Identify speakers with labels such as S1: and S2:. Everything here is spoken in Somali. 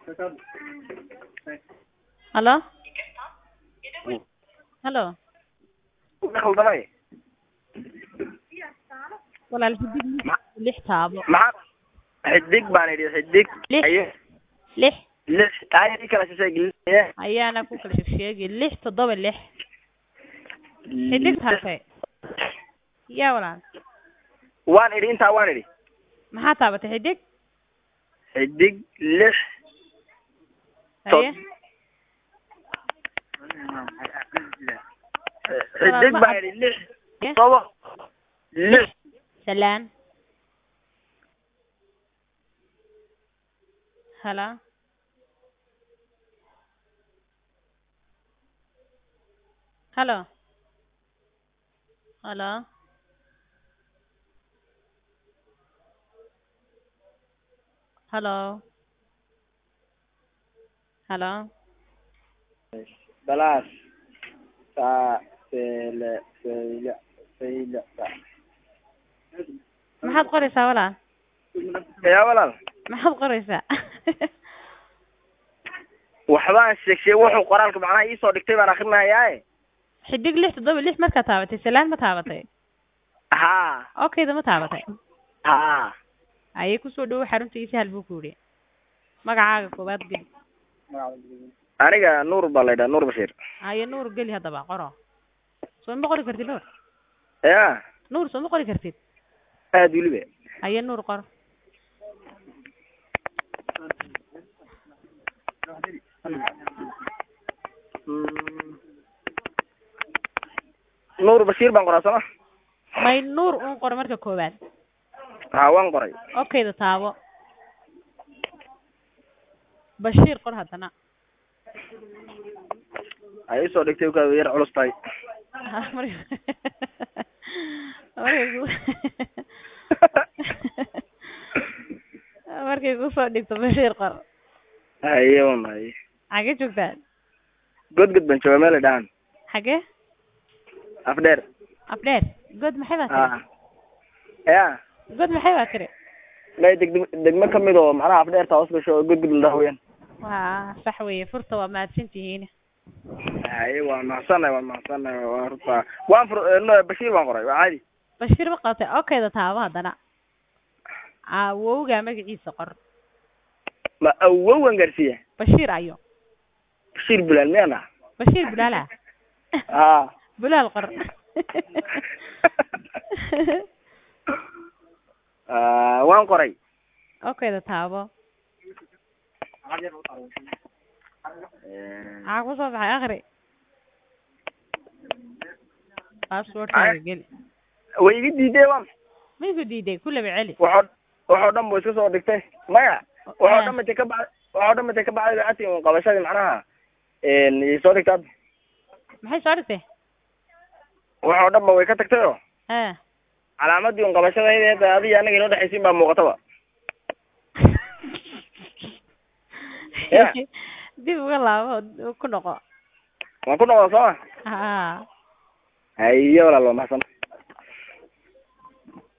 S1: halo halo
S2: khaldamay
S1: walaal xidig lix taabo
S2: maxaa xidig baan idhi xidig
S1: Lix.
S2: aye
S1: lix
S2: lix ay i kala shishay gelinaya
S1: ayaana ku kala sheegsheegi lix toddoba lix xidig taabtay yaa walaal
S2: waan idhi intaa waan idhi
S1: maxaa taabatay xidig
S2: xidig lix
S1: haye
S2: xidig baan idhi lix
S1: Haye.
S2: todoba lix
S1: salaan halo halo halo halo halo
S2: balaas saa seele seyle seyle sa
S1: maxaad qoraysaa walaal
S2: yaa walaal
S1: maxaad qoraysaa
S2: waxbaan sheeg sheeg wuxuu qoraalka macnaha iisoo dhigtay baan akrinayaaye
S1: xidig lix toddoba lix markaa taabatay salaan ma taabatay
S2: haa
S1: okayda ma taabatay
S2: haa
S1: ayay kusoo dhawo xarunta ii sahal buu ku yidhi magacaaga koowaad geli
S2: aniga nuur baa laydhaha nuur bashiir
S1: haye nuur geli haddaba qoro soo ma qori kartid nuur
S2: ya
S1: nuur soo ma qori kartid
S2: aad weliba
S1: haye nuur qor
S2: nuur bashiir baan qoraa sooma
S1: may nuur un qor marka koowaad
S2: haa waan qoray
S1: okayda taabo bashiir qor haddana
S2: ay isoo dhigtay ka yar culus tahay
S1: Ha, marka markay ku markay kusoo dhigto bashiir qor
S2: haye wan haye
S1: xagee joogtaan
S2: godgod baan jooga meel dhahan
S1: xagee
S2: afdheer
S1: afdheer god maxay baa tiri
S2: haa ya
S1: god maxay baa tiri
S2: may degdeg degmo kamid oo macnaha afdheerta hoos gasho oo godgod la dhaha weyaan
S1: waa sax weeye furta waa mahadsan tihiin
S2: haye waan mahadsanay waan mahadsanay waa horta waan fur no bashiir baan qoray waa caadi
S1: bashiir ma qabtay okayda taabo haddana awowga magaciisa qor
S2: ma awowan gaarsiiya
S1: bashiir ayo
S2: bashiir bulaal miyaan dhaha
S1: bashiir bulaala
S2: haa
S1: bulaal qor
S2: Ah, waan qoray
S1: okayda taabo maxaa kusoo baxay akri passwordkaaga geli
S2: way iga diiday waan
S1: may ku diiday ku laba celi
S2: waxoo waxoo dhan bu iska soo dhigtay maya waxoo dhan matay ka bacd waxoo dhan matay ka bacday ati un qabashadii macnaha i soo dhigtay hadda
S1: maxay soo dhigtay
S2: waxoo dhan ba way ka tagtay oo
S1: ha
S2: calaamadii un qabashadayda hadda adiga anaga inoo dhexaysiin baa muuqataba Ya.
S1: dib uga laabo ku noqo
S2: waan ku noqda sooma
S1: ha
S2: haye walaal waa mahadsan